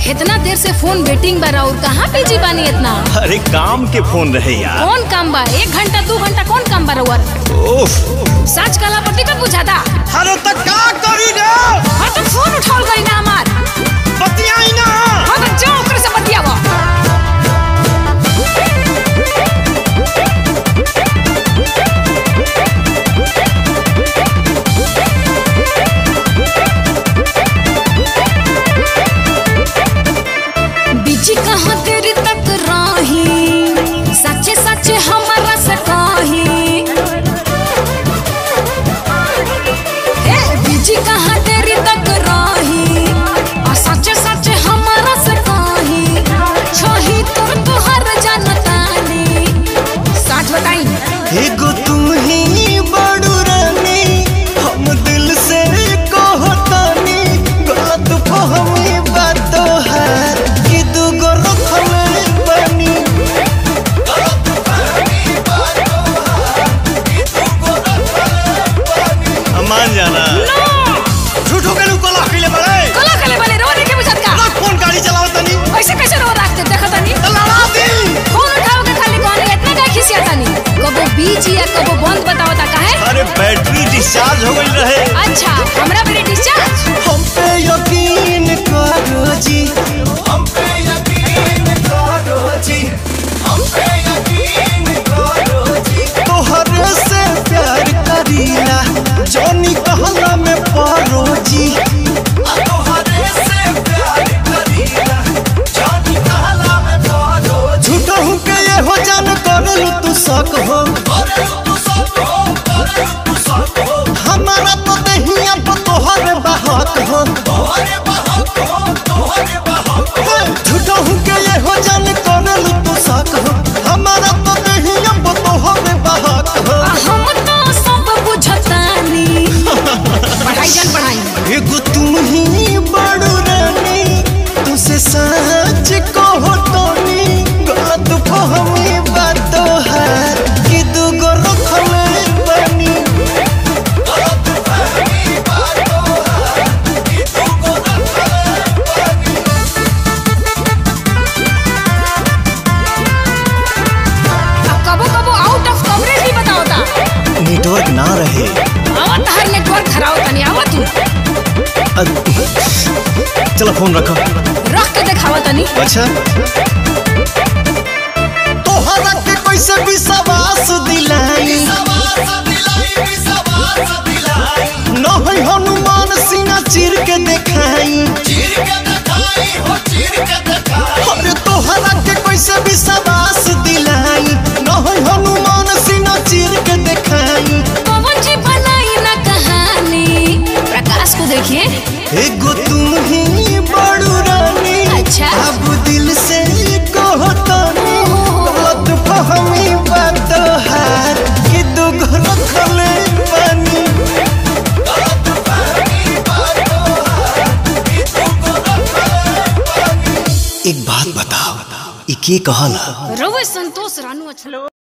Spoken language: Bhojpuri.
इतना देर से फोन वेटिंग बा और कहाँ बिजी बानी इतना अरे काम के फोन रहे यार कौन काम बा एक घंटा दो घंटा कौन काम बा रउआ ओफ सच कला पर टिकट बुझाता अरे तो का करी रे हाँ तो फोन उठाओ गई ना हमार बतियाई ना हाँ तो जाओ ओकरे से बतियावा बिजी कहाँ देरी तक रही सच्चे सच्चे हमारा से कही ए बिजी कहाँ देरी तक रही आ सच्चे सच्चे हमारा से कही छही तोर तोहर जनतानी साच बताई एगो तुम ही बड़ू रानी हम दिल से कहतानी बात फहमी बात है कि दूगो रखले बनी मान जाना झूठो के लोग कोला खिले बड़े कला कले वाले रो रे के बुझत का रख फोन गाड़ी चलाओ तनी ऐसे कैसे रो रखते देखा तनी लड़ा दी फोन उठाओ के खाली कहने इतना का खिसिया तनी कबो बीजी या कबो बंद बताओ ता काहे अरे बैटरी डिस्चार्ज हो गई रहे अच्छा हमरा मेरे डिस्चार्ज हम पे यकीन करो जी हम पे यकीन करो जी हम पे यकीन करो जी तोहरे से प्यार करीला जोनी कहला में पारो जी तोहरे से प्यार करीला जोनी कहला में पारो झूठा हूँ के ये हो जान करलू तू शक हो हमारा तो दहिया पर तोहरे बहक हो झूठा हूँ के ये हो जान करलू तू शक हो हमारा तो दहिया पर तोहरे बहक हो आ हम तो सब बुझतानी पढ़ाई जन पढ़ाई एगो तुम ही बड़ू रानी तुसे सच कहो तोनी बात फहमी बात है कि दूगो रखले बनी अब कबो कबो आउट ऑफ कवरेज भी बताओ ता नेटवर्क ना रहे आवत हर नेटवर्क खराब तनी आवत तू चलो फोन रखो रख के दिखावा तनी अच्छा तोहरा के कैसे विश्वास दिलाई न है हनुमान सिंह चीर के देखाई अरे तोहरा के कैसे विश्वास दिलाई न है हनुमान सिंह चीर के देखाई पवन जी बनाई ना कहानी प्रकाश को देखिए एगो तुम ही बड़ू रानी अच्छा। अब दिल से कहो तनी बात फहमी बात है कि दूगो रखले बनी एक बात बताओ ई के कहला रवे संतोष रानू अच्छा